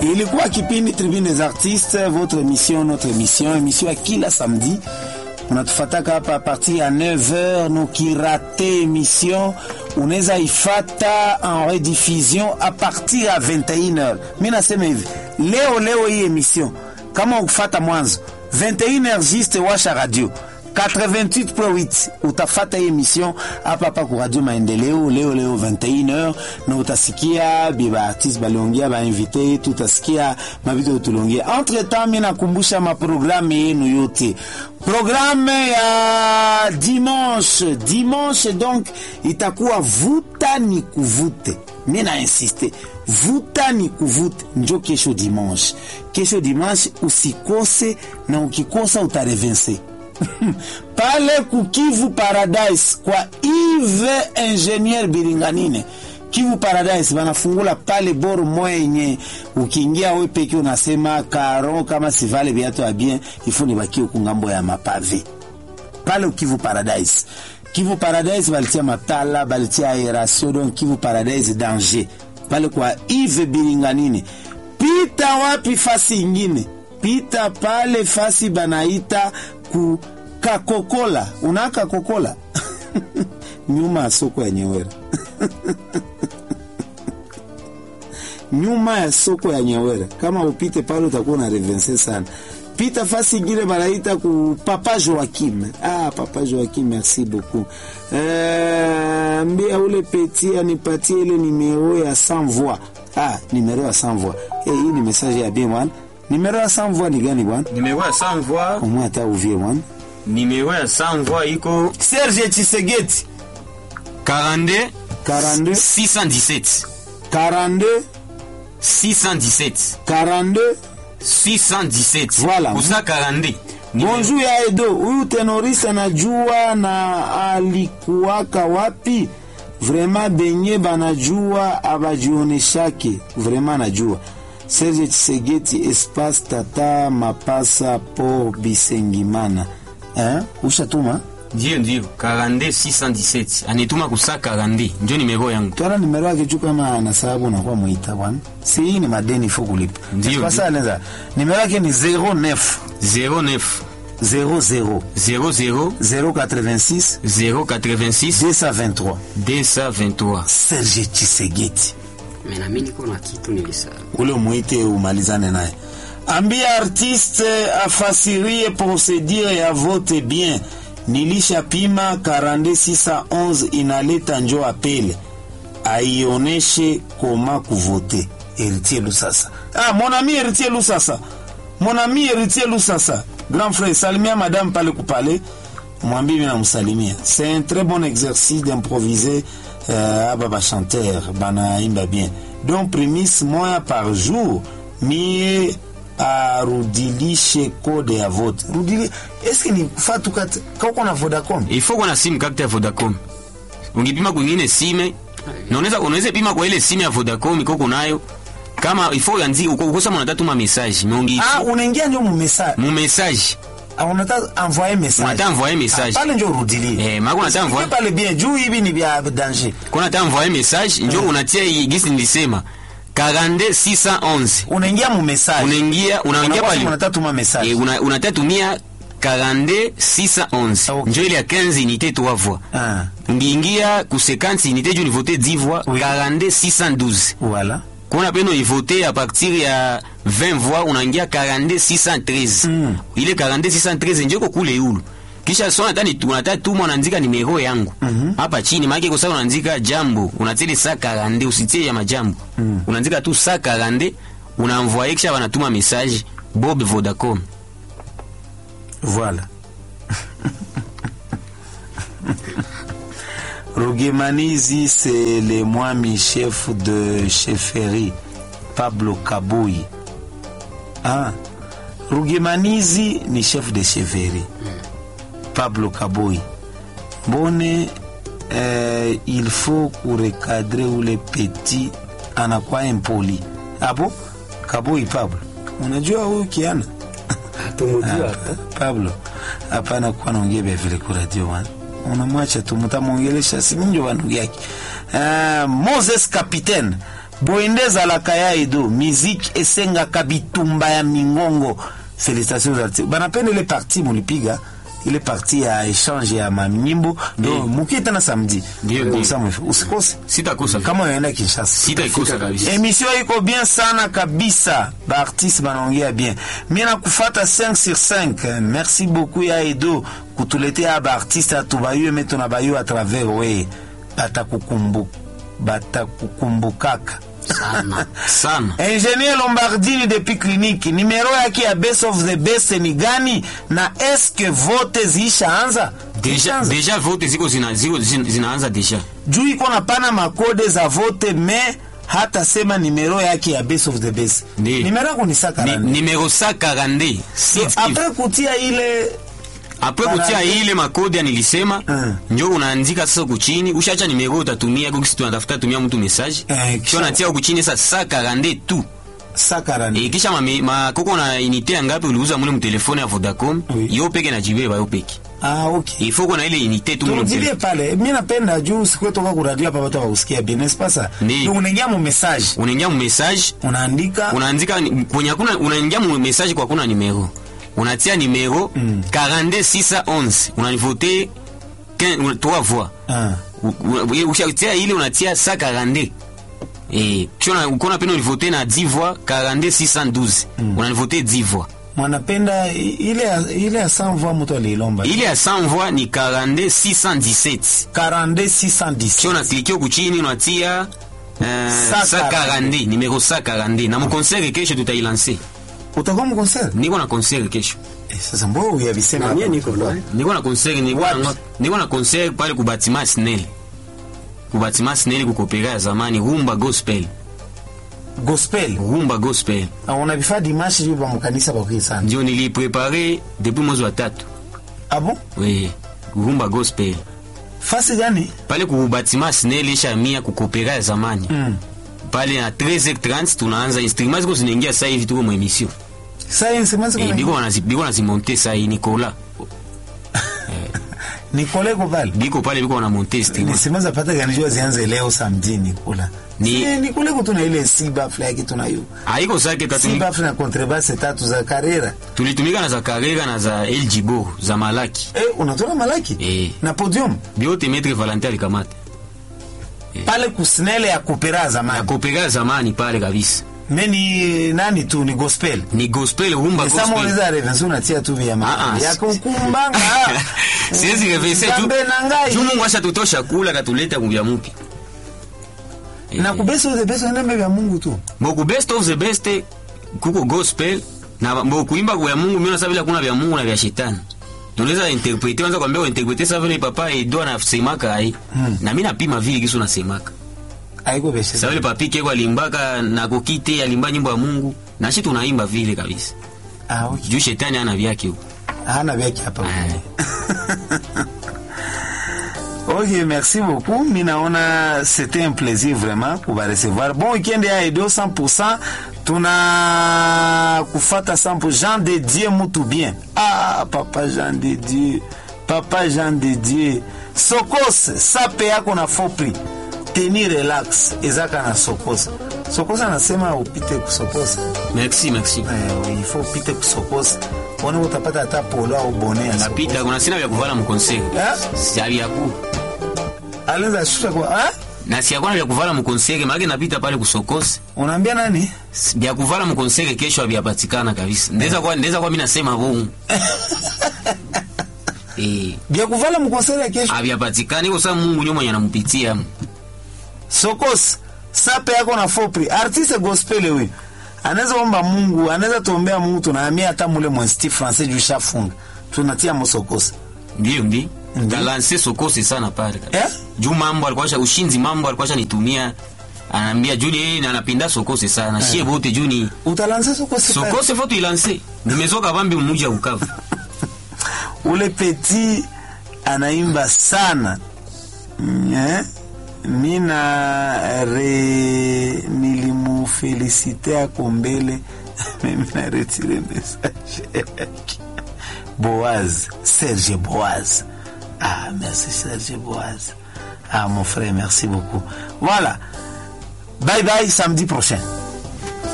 Ilikuwa kipindi Tribune des Artistes, votre émission, notre émission, émission ya kila samedi. Unatufataka hapa a partir ya 9h, nukirate émission unaweza ifata en rediffusion a partir ya 21h. Mi nasema hivi leo leo hii émission kama ukufata mwanzo 21h juste washa radio 88.8 utafata hii emission hapa hapa ku Radio Maendeleo leo leo 21h, na utasikia biba artiste baliongea ba invité yetu, utasikia mabitu tuliongea. Entre temps, mimi nakumbusha maprogramu yenu yote, programme ya dimanche dimanche, donc itakuwa vuta ni kuvute. Mimi na insiste vuta ni kuvute, njo kesho dimanche. Kesho dimanche usikose, na ukikosa utarevense pale kukivu Paradise kwa Yves Ingenieur Biringanine Kivu Paradise banafungula pale boro moya yenye ukiingia we peke unasema karo kama sivale viatu ya bien ifo ni bakio kungambo ya mapave pale Kivu Paradise. Kivu Paradise balitia matala balitia aeration donc Kivu Paradise danger pale kwa Yves Biringanine. Pita wapi fasi ingine? Pita pale fasi banaita ku kakokola una kakokola nyuma ya soko ya Nyewera nyuma ya soko ya Nyewera. Kama upite pale utakuwa na revense sana. Pita fasi ingine banaita ku Papa Joaquim. Ah, Papa Joaquim, merci beaucoup. Euh, mbia ule peti anipatie ile numero ya sans voix. Ah, numero ya sans voix. Eh, hii ni message ya bien bwana. Numero ya sans voix ni gani bwana? Numero ya sans voix, Umwe hata uvie bwana. numero ya sans voix iko Serge Tshisekedi 42 42 617 42 617 42 617 Voilà. kusa 42 Bonjour ya Edo, huyu tenoriste anajua na alikuwaka wapi? Vrema benye banajua abajioneshake, vrema anajua. Serge Tshisekedi espace tata mapasa por Bisengimana. Eh? Ushatuma? ndio ndio 42 617 anituma kusa 42 ndio numero yangu Twala nimero yake juu kama ana sababu unakuwa muita bwana. Si hii ni madeni fo kulipa. Ndio, Sasa anaweza. Nimero yake ni 09 09 00 00 086 086 223. 223 Serge Tshisekedi. Menami niko na kitu nilisahau. ule umwite umalizane naye. Ambia artiste afasirie procedure ya vote bien. Nilishapima 42611 inaleta njo apele aioneshe koma kuvote. Héritier Lusasa. Ah, mon ami Héritier Lusasa. Mon ami Héritier Lusasa. Grand frère, salimia madame pale kupale. Mwambie mimi namsalimia. C'est un très bon exercice d'improviser euh, aba ba chanteur banaimba bien. Donc prémisse moya par jour mie arudilishe kode ya vote. Rudili eske ni fatu kat kako na Vodacom? ifo kuwa na simu kakta ya Vodacom. Ungipima kwingine sime na unaweza unaweza pima kwa ile simu ya Vodacom iko kunayo kama ifo yanzi uko ukosa mwana tatu ma message mungi Ah, unaingia ndio mu message. mu message Ah, unataka envoyer message. unataka envoyer message Ah, pale ndio urudilie. eh mako unataka Usikie envoyer pale bien juu hivi ni vya danger. kuna unataka envoyer message njoo unatia hii gisi nilisema 42611 Unaingia mu message. unaingia unaingia Unakuwa pale unataka tuma message. eh una unataka tumia 42611 Okay. njoo ile ya 15 unité 3 voix Ah, ngiingia ku 50 unité juu ni voter 10 voix Oui. 42612 voilà. kuna peno ivote a partir ya 20 voix unaingia 42613 Mm. ile 42613 njeko kule yulu kisha so natani unataka tuma unaandika nimero yangu hapa chini maana kwa sababu unaandika jambo unatili saa 40 usitie ya majambo unaandika tu saa 40 unaenvoyer kisha wanatuma message Bob Vodacom Voilà. Rugemanizi, c'est le mwami chef de chefferie, Pablo Kaboui. Ah, Rugemanizi ni chef de chefferie, Pablo Kaboui. Mbone eh, il faut kurekadre ule petit anakuwa impoli. Abo, Kaboui Pablo. Unajua huyu kiana? Hatumujua hata. Pablo, hapana kuwa naongea vya vile kwa radio wana. Unamwacha tu mtamwongelesha si minjo wa ndugu yake. Uh, Moses Capitaine boyende ezalaka ya edo miziki esengaka bitumba ya mingongo félicitations aux artistes banapenda ile parti mulipiga ile parti ya échange ya manyimbo do mukie tena samedi Ndio, ndio. Usa mwe- usikose sitakosa kama unaenda kinshasa sitaikosa kabisa emission iko bien sana kabisa baartiste banaongea bien mi nakufata 5 sur 5 merci beaucoup ya edo kutuletea baartiste atubayo me tuna bayo a travers we batakukumbu batakukumbukaka sana sana ingenier lombardini depuis clinique nimero yake ya best of the best ni gani na eske vote ziishaanza deja, Ziishaanza? deja vote ziko zina, ziko zina- zinaanza deja juu iko napana makode za vote me hata sema nimero yake ya best of the best Ndi. nimero yako ni saka Ni, nane. numero 142 Six if- apres kutia ile apres kutia Parade. ile makodi ya nilisema Mm. njo unaandika sasa kuchini ushacha nimero utatumia kukisi tunatafuta tumia mtu message Eh, kisha- kisha unatia kuchini sasa 142 tu saka nane. e, kisha mame- makoko na inite ya ngapi uliuza mule mtelefone ya Vodacom Oui. yo peke na jibeba yo peke ah, okay. ifo kuna ile inite tu mule turudilie mtelefone pale mi napenda juu sikwetoka kuradio hapa watu wausikia bien n'est-ce pas ça Ndi. Donc unaingia mu message unaingia mu message unaandika unaandika ni- kwenye hakuna unaingia mu message kwa kuna numero unatia numero Mm. 42611 unanivote 3 voix ah. U- u- ushatia ile unatia sa 42 eh kisha ukona pena ulivote na 10 voix 42 612 unanivote 10 voix mwanapenda i- ile ya- ile ya 100 voix mtu aliilomba ile ya 100 voix ni 42 617 42 kisha 610 unaklikia huku chini unatia Uh, Sa sa 42. 42 numero sa 42 na mukonsere kesho tutailanse utakuwa mu concert niko na konsere kesho eh, sasa mbona uyavisema na mie hapa? niko loin niko na concert niko Wapi? na niko na concert pale ku Batima Snell ku Batima Snell ku kopera ya zamani rumba gospel gospel rumba gospel Ah, unavifaa dimanche juu bamukanisa bakwi sana ndio niliprepare depuis mwezi wa tatu abo we rumba gospel fasi gani pale ku Batima Snell isha mia ku kopera ya zamani mm. pale na 13h30 tunaanza instruments ziko zinaingia sasa hivi tuko mu emission science manzi eh biko wanazi biko wanazimonte sasa hii Nicola ni kolego pale biko pale biko wanamonte instruments nisimaza pata ganijua zianze leo saa mjini kula Ni- ni, ni kule kutuna ile sibafla yake tunayo haiko sake tatu sibafla na kontrebase tatu za karera tulitumika na za Karega na za El Jibo za Malaki eh, unatoka malaki Eh. na podium biote Maître Valentin alikamata pale kusnele ya kupera ya zamani kopera zamani pale kabisa meni nani tu ni gospel ni gospel rumba Esa gospel moliza revensi unatia tu vya Ah, ma ah, ya si- kukumbanga siwezi reverse tu Nzambe na ngai tu Mungu ashatutosha kula katuleta kubya mupi na kubesa uze besa ndembe vya Mungu tu boku best of the best kuko gospel na mbo kuimba kwa Mungu mimi nasema bila kuna vya Mungu na vya shetani tunaweza interprete kwanza kwambia interprete sasa vile papa Edo anasemaka ai Hmm. na mimi napima vile kisu nasemaka aiko beshe sasa vile papi keko alimbaka na kokite alimba nyimbo ya Mungu na shi tunaimba vile kabisa ah okay juu shetani ana vyake huko hana vyake hapa Ah. Ok, merci beaucoup. Mi naona c'était un plaisir vraiment kuba recevoir. Bon weekend ya Edo 100%. Tuna kufata 100% Jean de Dieu mutu bien. Ah, papa Jean de Dieu. Papa Jean de Dieu. Sokos, sape yako na fopri. Teni relax. Ezaka na sokos. Sokos anasema upite kusokosa. merci merci Eh, il faut upite kusokosa. Ona utapata hata polo au bonnet ya napita Sokosa. kuna sina vya kuvala mukonseri Eh? siavyaku Alianza shusha kwa ah? na siakwana vya kuvala mukonseri maake napita pale kusokosi Unaambia nani? vya kuvala mukonseri kesho havyapatikana kabisa ndeza kwa ndeza kwa mimi nasema bongo eh Bia kuvala mkonseri ya kesho. havyapatikana iko saa Mungu ndio mwenye anampitia Sokos, sape yako na fopri. Artiste gospel huyu. Anaweza omba Mungu, anaweza tuombea Mungu tunahamia hata mule mwensti français juu shafunga. Tunatia mosokos. ndio ndi Ndi. talanse sokosi sana pale kabisa. Eh? juu mambo alikuwa asha- ushinzi mambo alikuwa nitumia anaambia juu yeye na anapenda sokosi sana shie bote juu ni Utalanza sokos. sokose faut tuilanse nimezoka vambi mmuji ya ukavu Ule petit anaimba sana. Mm, Eh? Mina re nilimufelicite ako mbele mimi na retire message yake. Boaz, Serge Boaz. Ah, merci Serge Boaz. Ah, mon frère, merci beaucoup. Voilà. bye bye samedi prochain